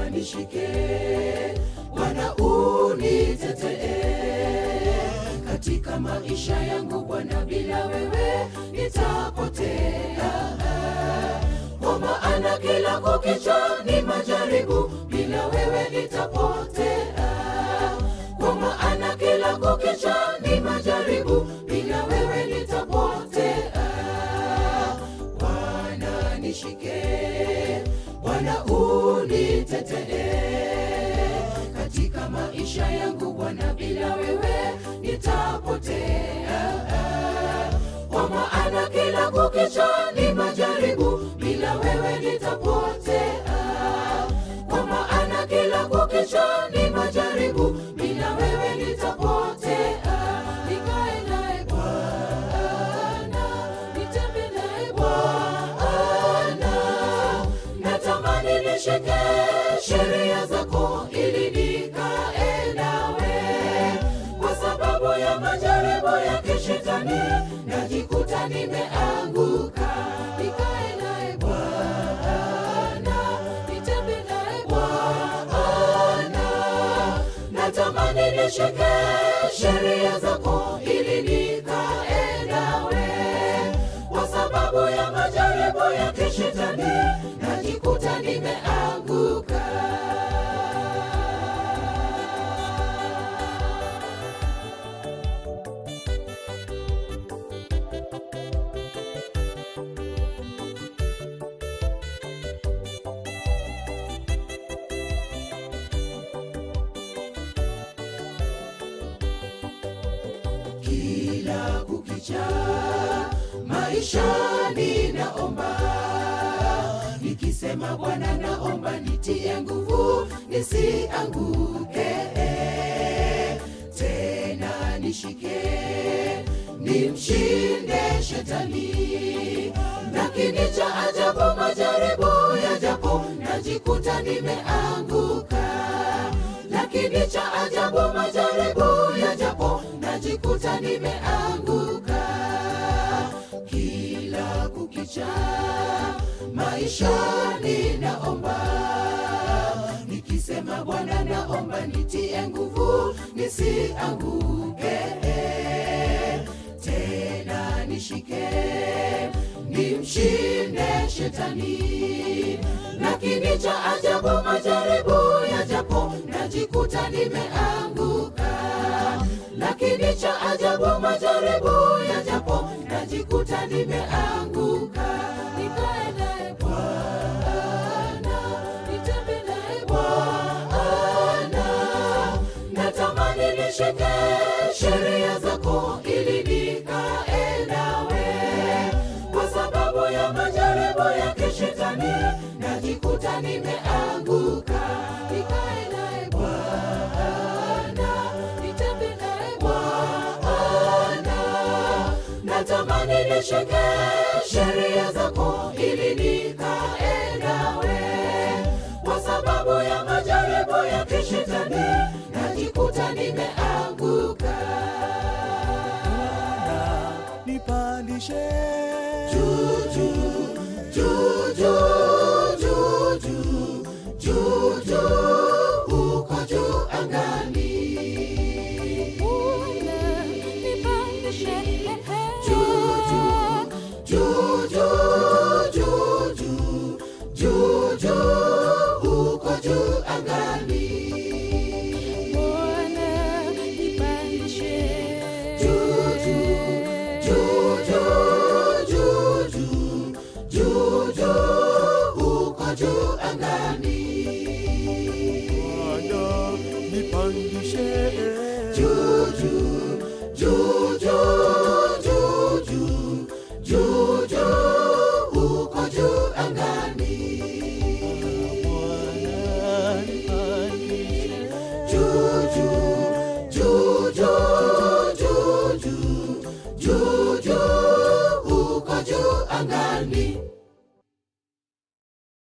nishike Bwana unitetee katika maisha yangu Bwana, bila wewe nitapotea. Kwa maana kila kukicha ni majaribu, bila wewe nitapotea. Kwa maana kila kukicha ni majaribu, bila wewe nitapotea. Bwana nishike, Bwana unitetee katika maisha yangu Bwana, bila wewe nitapotea. Kwa maana kila kukicha ni majaribu, bila wewe nitapotea. Kwa maana kila kukicha ni majaribu, bila wewe nitapotea. Nikae naye Bwana, nitembee naye Bwana, natamani nishike sheria zako ili nikae nawe, kwa sababu ya majaribu ya kishetani najikuta nimeanguka. Nikae naye Bwana, nitembee naye Bwana, natamani nishike sheria zako ili nikae nawe, kwa sababu ya majaribu ya kishetani najikuta nimeanguka. kila kukicha maisha ninaomba nikisema Bwana naomba nitie nguvu nisianguke tena nishike nimshinde shetani lakini cha ajabu majaribu yajapo najikuta nimeanguka lakini cha ajabu majaribu yajapo najikuta nimeanguka kila kukicha maisha ninaomba nikisema Bwana naomba nitie nguvu nisianguke tena nishike nimshinde shetani lakini cha ajabu majaribu yajapo najikuta nimeanguka lakini cha ajabu majaribu yajapo najikuta nimeanguka nikae naye Bwana nitembee naye Bwana natamani nishike sheria zako ili nikae nawe kwa sababu ya majaribu ya kishetani najikuta nimeanguka nikae naye Bwana nitembee naye Bwana natamani nishike sheria zako ili nikae nawe kwa sababu ya majaribu ya kishetani najikuta nimeanguka nipandishe juu juu juu juu juu juu juu juu uko juu angani juu juu juu juu juu juu juu juu uko juu angani juu juu juu juu juu juu juu juu uko juu angani Bwana nipandishe juu juu juu juu juu juu juu juu uko juu angani Bwana nipandishe juu juu juu juu juu juu juu juu uko juu angani